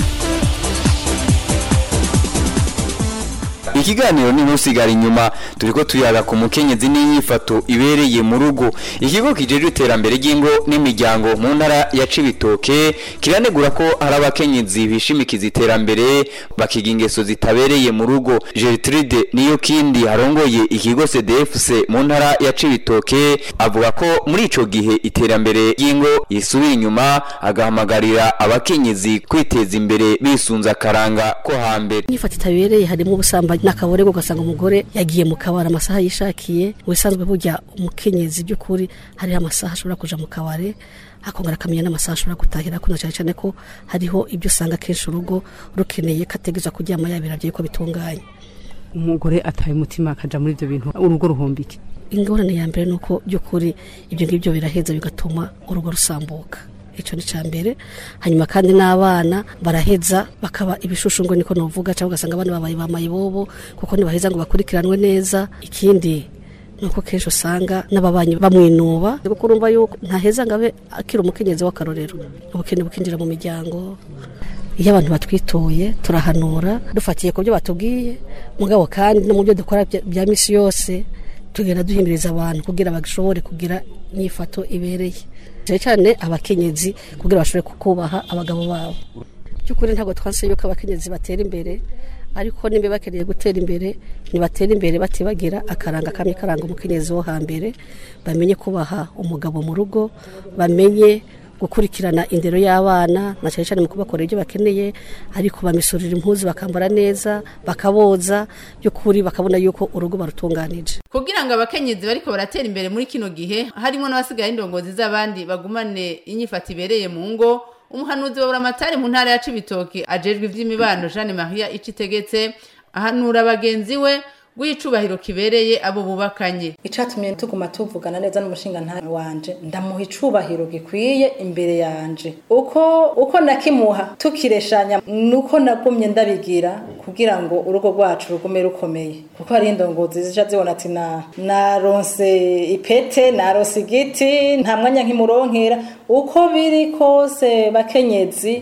ikiganiro ni ntusigara inyuma turiko tuyaga ku mukenyezi n'inyifato ibereye mu rugo ikigo kijejwe iterambere ry'ingo n'imiryango mu ntara ya cibitoke kiranegura ko hari abakenyezi bishimikiza iterambere bakiga ingeso zitabereye mu rugo gertrude niyo kindi harongoye ikigo cdfc mu ntara ya cibitoke avuga ko muri ico gihe iterambere ry'ingo yisubira inyuma agahamagarira abakenyezi kwiteza imbere bisunza akaranga ko hambere inyifato itabereye harimo ubusambanyi n'akaborego ugasanga umugore yagiye mu kabari amasaha yishakiye ubusanzwe burya umukenyezi by'ukuri hariho amasaha ashobora kuja mu kabari akongera akamenya n'amasaha ashobora gutahira kuna cyane cyane ko hariho ibyo usanga kenshi urugo rukeneye kategeza kuryama yabira byo ko bitunganye umugore ataye umutima akaja muri ibyo bintu urugo ruhombike ingorane ya mbere nuko by'ukuri ibyo ngibyo biraheza bigatuma urugo rusambuka icyo ni cya mbere hanyuma kandi n'abana baraheza bakaba ibishushu ngo niko nuvuga cyangwa ugasanga abana babaye ba mayibobo kuko ntibaheza ngo bakurikiranwe neza ikindi nuko kenshi usanga n'ababanyi bamwinuba kuko urumva yuko ntaheza ngo abe akiri umukenyezi w'akarorero ubukene bukinjira mu miryango iyo abantu batwitoye turahanura dufatiye ku byo batubwiye mugabo kandi no mu byo dukora bya- bya misi yose tugenda duhimiriza abantu kugira bashobore kugira inyifato ibereye cyane cyane abakenyezi kugira bashobore kukubaha abagabo babo by'ukuri ntabwo twanse yuko abakenyezi batera imbere ariko nimba bakeneye gutera imbere ntibatera imbere batibagira akaranga kamwe karanga umukenyezi wo hambere bamenye kubaha umugabo mu rugo bamenye gukurikirana indero y'abana na cyane cyane mu kubakorera ibyo bakeneye ariko bamisurira impuzu bakambara neza bakaboza by'ukuri bakabona yuko urugo barutunganije kugira ngo abakenyezi bariko baratera imbere muri kino gihe harimo n'abasigaye indongozi z'abandi bagumane inyifato ibereye mu ngo umuhanuzi wa buramatari mu ntara ya cibitoki ajejwe ivy'imibano jeanne maria icitegetse ahanura bagenzi we w'icubahiro kibereye abo bubakanye icatumye tuguma tuvugana neza n'umushinga nta wanje ndamuha icubahiro gikwiye imbere yanje uko uko nakimuha tukireshanya nuko nagumye ndabigira kugira ngo urugo rwacu rugume rukomeye kuko hari indongozi zija zibona ati na naronse ipete naronse igiti nta mwanya nkimuronkera uko biri kose bakenyezi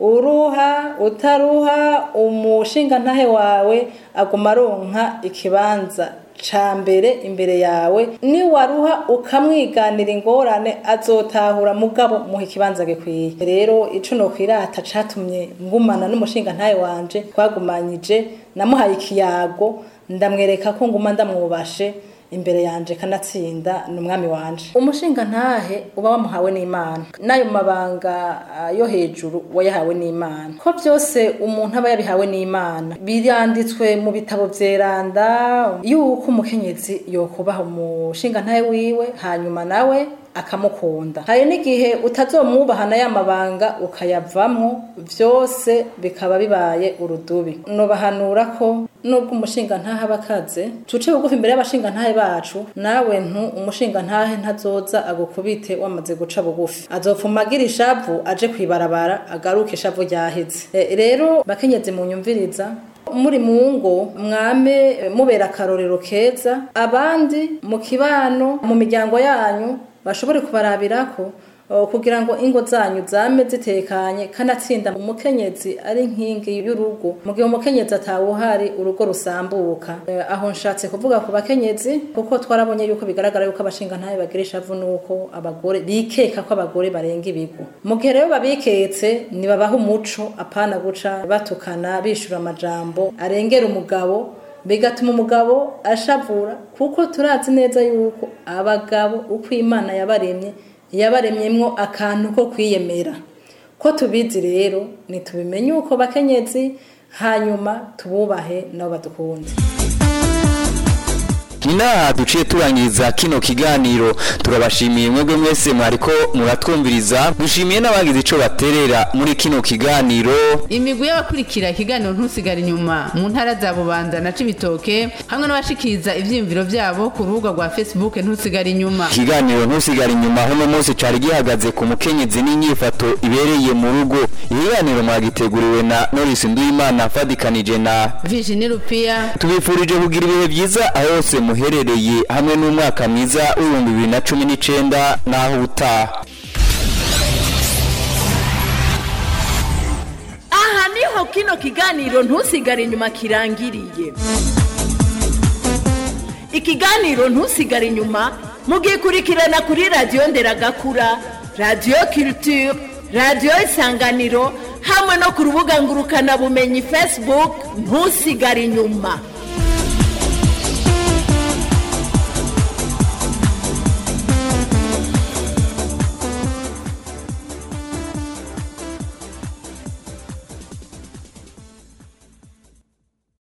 uruha utaruha umushinga ntahe wawe aguma aronka ikibanza ca mbere imbere yawe niwaruha ukamwiganira ingorane azotahura mugabo muha ikibanza gikwiye rero ico nokwirata catumye ngumana n'umushinga ntahe wanje twagumanyije namuhaye ikiyago ndamwereka ko nguma ndamwubashe imbere yanje kanatsinda ni umwami wanje umushinga ntahe uba wamuhawe n'imana n'ayo mabanga ah, yo hejuru wayahawe n'imana ko byose umuntu aba yabihawe n'imana biranditswe mu bitabo vyeranda yuko umukenyezi yokubaha umushinga ntahe wiwe hanyuma nawe akamukunda hari n'igihe utazomwubahana ya mabanga ukayavamwo vyose bikaba bibaye urudubi nobahanura ko nubwo umushinga ntahe aba akaze tuce bugufi imbere y'abashinga ntahe bacu nawe ntu umushinga ntahe ntazoza agukubite wamaze guca bugufi azopfuma agira ishavu aje kwibarabara agaruke ishavu ryaheze E, rero bakenyezi munyumviriza muri mu ngo mwame mubera akarorero keza abandi mu kibano mu miryango yanyu bashobore kubarabirako o, kugira ngo ingo zanyu zame zitekanye kanatsinda umukenyezi ari nkingi y'urugo mu gihe umukenyezi atawuhari urugo rusambuka Eh, aho nshatse kuvuga ku bakenyezi kuko twarabonye yuko bigaragara yuko abashinga ntayo bagira ishavu nuko abagore bikeka ko abagore barenga ibigo mu gihe rero babiketse nibabaha umuco apana guca batukana bishura amajambo arengera umugabo bigatuma umugabo ashavura kuko turazi neza yuko abagabo uko imana yabaremye yabaremyemwo akantu ko kwiyemera ko tubizi rero ntitubimenye uko bakenyezi hanyuma tububahe nabo badukunze Ninaha duciye turangiriza kino kiganiro turabashimiye mwebwe mwese mwariko muratwumviriza dushimiye n'abagize ico baterera muri kino kiganiro imigwi y'abakurikira ikiganiro ntusigare inyuma mu ntara za bubanza na cibitoke hamwe n'abashikiriza ivyiyumviro vyabo ku rubuga rwa facebook ntusigare inyuma ikiganiro ntusigare inyuma hono munsi cari gihagaze ku mukenyezi n'inyifato ibereye mu rugo ikiganiro mwagiteguriwe na Norris Nduwimana fadikanije na Virginie Rupia tubifurije kugira ibihe byiza aho hose muherereye hamwe n'umwaka mwiza w'ibihumbi bibiri na cumi n'icenda n'aho utaha aha niho kino kiganiro ntusigare inyuma kirangiriye ikiganiro ntusigare inyuma mugikurikirana kuri radiyo nderagakura radiyo culture radiyo isanganiro hamwe no ku rubuga ngurukanabumenyi facebook ntusigare inyuma